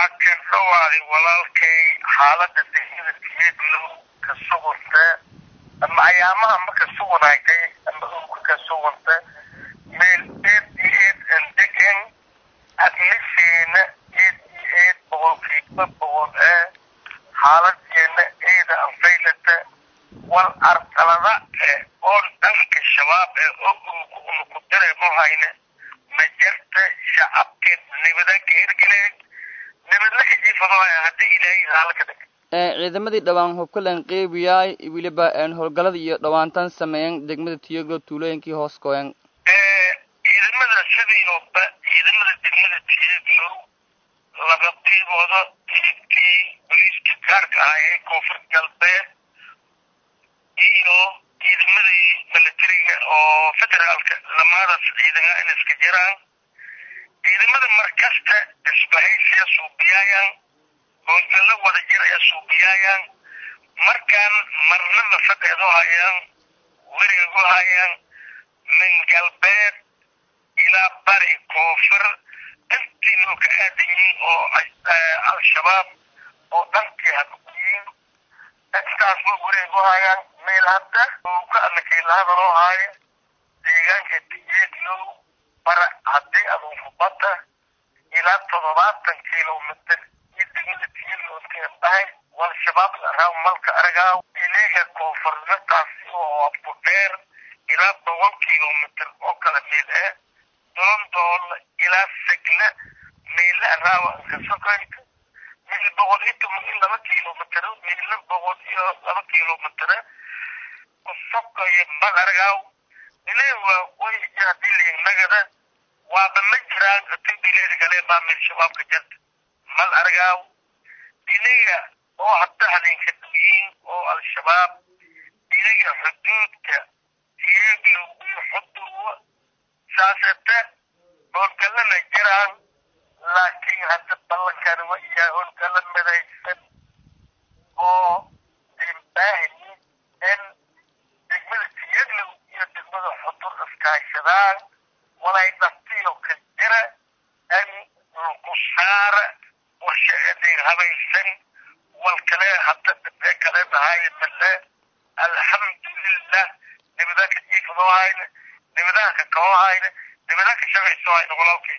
akan dhawaaday walaalkay xaalada degmada tiyeedlow ka suganta ama ayaamaha ma ka suganaagtay ama owka ka suganta meel eed iyo eed aan degan admisheena eed iyo eed boqolkiiba boqol ee xaaladeena eeda anfaylata wal artalada ee oon dhanka shabaab ee ogowka una ku dareemo hayne ma jarta shacabkeed nibada ka hirgeleen nibadla ka jiifadoohaya haddii ilaahay raala ka dhig ciidamadii dhawaan hubkalan qeybiyaay weliba howlgalada iyo dhawaantan sameeyan degmada tiyoglo tuulooyinkii hoos gooyan ciidamada sidiiooba ciidamada degmada tiyeglow laba qiibooda qiibkii boliiska gaarka ah ee koonfur galbeed iyo ciidamadii milatariga oo federaalka lamadaas ciidana in iska jiraan ciidamada markasta isbahaysiya suubiyaayaan howlgallo wada jir ee suubiyaayaan markaan marna mafadeedo hayaan werigagu hayaan min galbeed ilaa bari koonfur intii loo ka aadan yihiin oo al-shabaab oo dhankii hakuyiin intaas way wareegu hayaan meel hadda ka anakiilahadaloo haayo deegaanka tiyeedlow bara haddii aduunku badda ilaa toddobaatan kilomitr iyo degmada tiyedlowskeen dhahay wal shabaab araaw malka aragaaw ileega koonfurnataasi oo abku dheer ilaa boqol kilomitr oo kala meel eh doondool ilaa segle meela araawa inka sokoyka meel boqol iyo toban iyo laba kilomitr meela boqol iyo laba kilomitr kusokoya mal aragaaw ile waa qoyja hadii liignagada waaba ma jiraan tibileeda kale baa meel shabaabka jarta mal aragaaw iniga oo hadda hadinka duyiin oo al-shabaab iniga xuduudka tiyeglow iyo xuduwa saasete howlgallana jiraan laakiin hadda ballankan wa iyaa howlgallo midaysan oo imbaahi in degmada tiyeglow iyo degmada xudur iskaashadaan walay dhaftiyo ka jira in laku saara qorshe eday habaysan wal kale hadda dhibee kale dhahay male alxamdulilah nibada ka jiifadoo hayne nibadaha ka kao hayne nibadaha ka shaqaysoo hayne walaalkay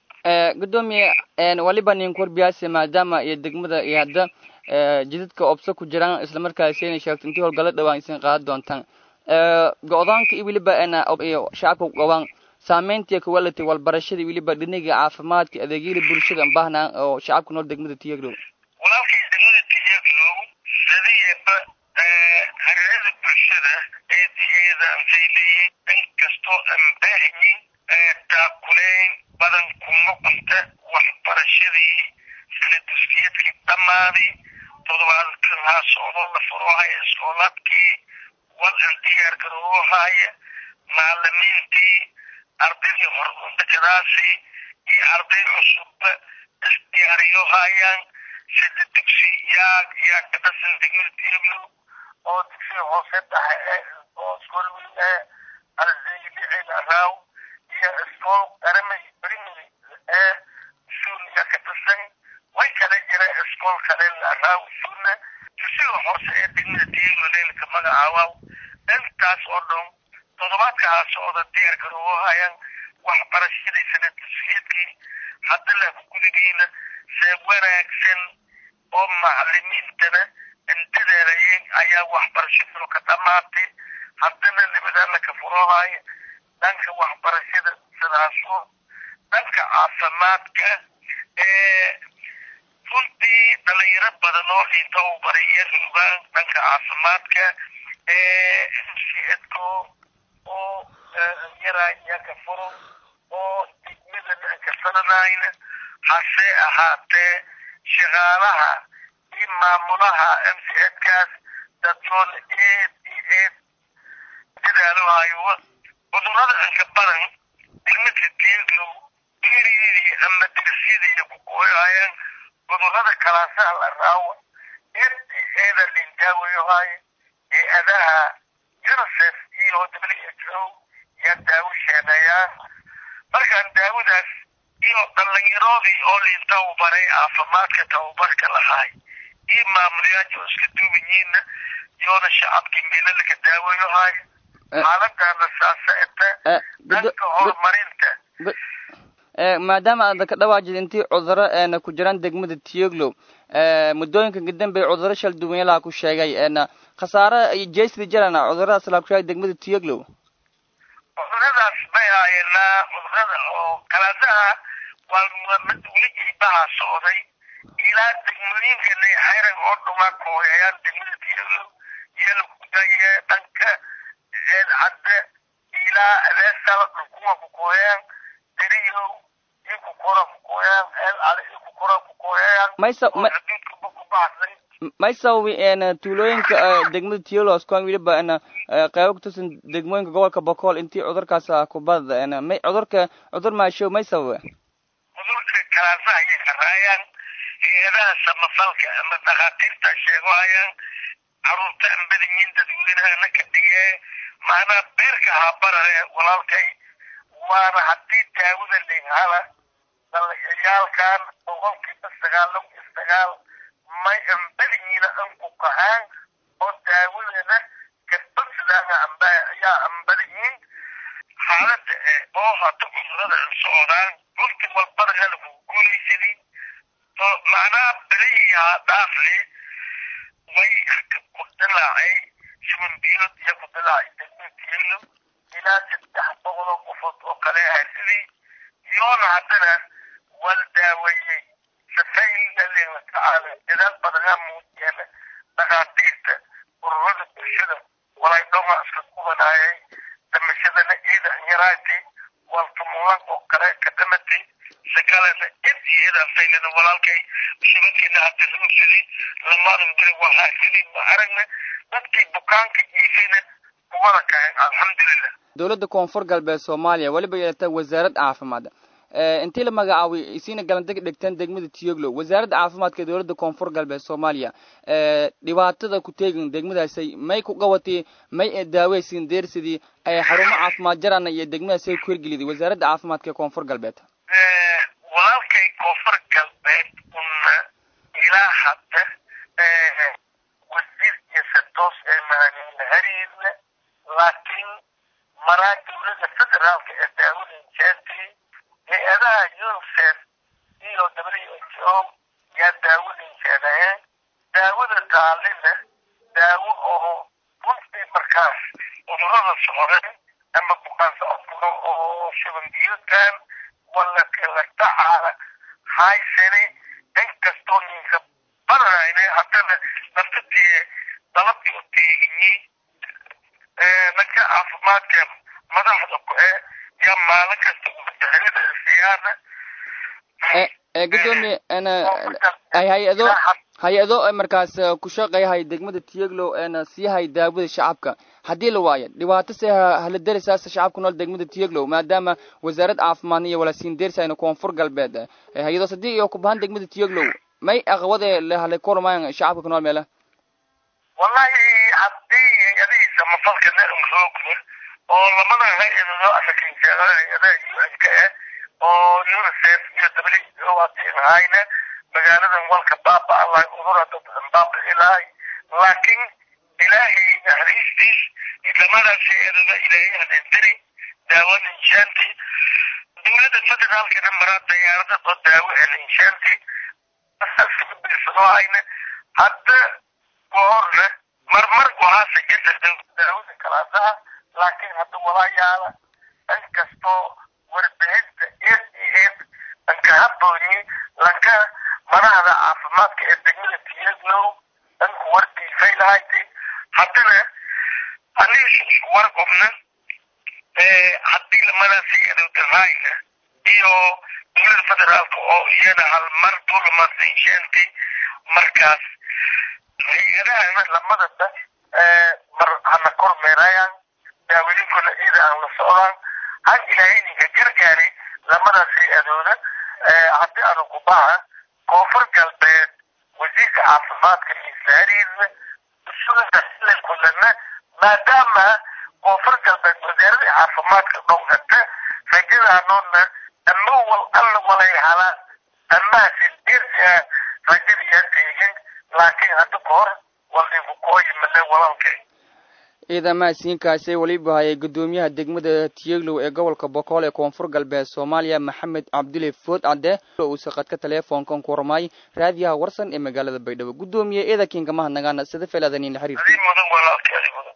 gudoomiye waliba nin korbiyaasi maadaama iyo degmada iyo hadda jidadka obso ku jiraan islamarkaasi inay sheegto intii howlgalo dhawaan isin qaadan doontaan go-daanka iyo weliba iyo shacabka qabaan saameyntii kuwality walbarashadii weliba dhiniga caafimaadka adeegyada bulshada baahna oo shacabka nool degmada tiyaglow walaalkay degmada tiyaglow sidiyaba hareerada bulshada eedaheeda ansay leeyihin inkastoo aan baahiyin taakuleyn badan kuma qunta waxbarashadii sanaduskiyadkii dhammaaday toddobaadkan haa socdo la furoohaya iskoolaadkii wal aan diyaar garoohaya macalimiintii ardaydii hordakadaasi iyo arday cusubba isdiyaariyo hayaan sida dugsi yaa yaa ka dhasan degmada tiyaglow oo dugsiga hoose dhaxe oo iskoolwiil ee ardaylicil araaw iyo iskool qaramay primary ee suuniya ka dhasan way kala jira iskool kale araaw suuna dugsiga hoose ee degmada tiyaglow leelka magacaawaw intaas oo dhan toddobaadka haa socda diyaar garoowo hayaan waxbarashadii sanadusiyadkii hadda laku gudigiina see wanaagsan oo macalimiintana indadeerayeen ayaa waxbarashadoo ka dhamaatay haddana nibadaana ka furoohaya dhanka waxbarashada sidaaso dhanka caafimaadka ee runtii dhalinyaro badan oo inta u baray iyo rugaan dhanka caafimaadka ee mcedko oo yaraa iyaa ka furo oo degmadana ka sananayna hase ahaatee shaqaalaha iyo maamulaha mcedkaas dadyoon eed iyo eed dadaalohayo cudurada anka badan degmada tiyaglow geeriydii ama dirsyadii ku kooyahayaan cudurada kalaasaha la raawa eed iyo eeda lindaawayohaya hay-adaha unicef iyo w h o yaa daawo sheenayaan markaan daawadaas iyo dhalinyaroodii oo liin tababaray caafimaadka tababarka lahaay iyo maamulayaasha oo iska duuban yihiinna yoona shacabkii meelo laga daawayo haayo xaaladana saasa ete dhanka horumarinta maadaama aad ka dhawaajid intii cuduro eena ku jiraan degmada tiyoglow muddooyinka kadambey cuduro shal duwanya laha ku sheegay eena khasaare jeysdi jarana cuduradaas laha ku sheegay degmada tiyoglow cuduradaas bay haayeenaa cudurada oo kalaadaha waa mid weligii baha socday ilaa degmooyinkana xayran oo dhuma kooyayaan degmada tiyoglow iyo lagudaye dhanka cadde ilaa adeesala dhulkuwa ku kooyaan deriyow iyo kukora ku kooyaan eel ale iyo kukora ku kooyayaan maysa xuduudkaba ku baxsay may sababi een tuulooyinka degmada tiolos kuwan weliba een qaybo kutusan degmooyinka gobolka bokool intii cudurkaas kubada een may cudurka cudur maashow may sababa cudurka kalaasaha ayay haraayaan hay-adaha samafalka ama dhakhaatiirta sheegohayaan caruurta ambadayin dadweynahana ka dhigee macnaa beerka habarare walaalkay waana haddii daawada leynhala dalayayaalkan boqolkiiba sagaal iyo sagaal may ambadayiina anku kahaan oo daawadana kabadsidaana amba ayaa ambadayiin xaalada oo hata cudurada socdaan runtii walbada halagu guulaysadii macnaha beriyaa dhaafle way ku dilaacay shuban biyood iyo ku dilaacay degmatiilo ilaa saddex boqoloo qofood oo kale ahay sidii yoona haddana wal daaweeyey safaylalin la tacaala dadaal badanaa muujiyana dhakhaatiirta ururada bulshada walay dhoma iska kubanaayay damashadana ciida yaraati waltumulan oo kale ka dhamatay sakalana id iyo idafaylana walaalkay shubankiina hadda ruusidii lamaadan beri walhaasidii ma aragna dadkii bukaanka iifayna kuwada kahayn alxamdulilah dowladda koonfur galbeed soomaaliya weliba yeelata wasaarad caafimaad intii la magacaabay isiina galandeg dhigteen degmada tiyoglow wasaaradda caafimaadka ee dowladda koonfur galbeed soomaaliya dhibaatada ku teegin degmadaasay may ku qabatay may daaweysin deersidii ay xarumo caafimaad jarana iyo degmadaasay ku hirgeliday wasaaradda caafimaadka ee koonfur galbeed walaalkay koonfur galbeed una ilaa hadda wasiir iyo satoos ee maaniina hariirna laakiin maraa dowladda federaalka ee daawada jeertii hay-adaha unicef iyo w h o yaa daawadin jeedayeen daawada taalina daawo oo runtii markaas cudurada socdeen ama bukaan socodkuna oo shuban biyoodkan wala kala tacaala haysane inkastoo ninka badanayne haddana naftadii dalabkii u teeginyi dadka caafimaadka madaxda ku ee yaa maalin kasta wadaarada siyaana gudoomiye hay-ado hay-ado markaas ku shaqeeyahay degmada tiyaglow eena siihay daawada shacabka haddii la waayo dhibaato se hala derisaasa shacabka nool degmada tiyaglow maadaama wasaarad caafimaadna iyo walasiin derisayna koonfur galbeed hay-ado sadii iyo kubahan degmada tiyaglow may aqwade halay kulmayaan shacabka ku nool meela wallahi haddii hay-adihii samafalkana roogna oo lamada hay-adoo asakinjeeda hay-adaha u n ka ah oo unicef iyo w o hadii ahayna magaaladan walka baaba allah udura dad baaba ilahay laakiin ilaahay naxariistiis lamadaas hay-adada ilaahay hadendari daawan inshaanti dowladda federaalkana maraa diyaarada oo daawo en inshaanti birsadoohayna hadda goorna marmar gohaasa jirta daawada kalaasaha laakiin hadda walaayaala inkastoo warbixinta s e s anka haboonyi lanka madaxda caafimaadka ee degmada tiyaglow dhanku wardiifay lahaytay haddana aniga isku warqobna haddii lamadaasi adowdahayna iyo dowlada federaalka oo iyana hal mar dulamansensheentay markaas hay-adahana lamadaba mar hana kormeerayaan daawadinkuna iyada aan la socdaan han ilaahay ninka gargaari lamadaas hay-adooda haddii aanu ku baha koonfur galbeed wasiirka caafimaadka miisa hariirna usuda kulana maadaama koonfur galbeed wasaaradii caafimaadka dhowgata rajadaanoodna ama wal alla wal walaalkay ciidamaha siinkaasi weliba hayay guddoomiyaha degmada tiyeglow ee gobolka bokool ee koonfur galbeed soomaaliya maxamed cabdile food cadde uusa qadka teleefoonkan ku hormaay raadiyaha warsan ee magaalada baydhabo guddoomiye eedakiinka mahadnagaana sida feeladanina xiriir adii mudan walaalkay adii mudan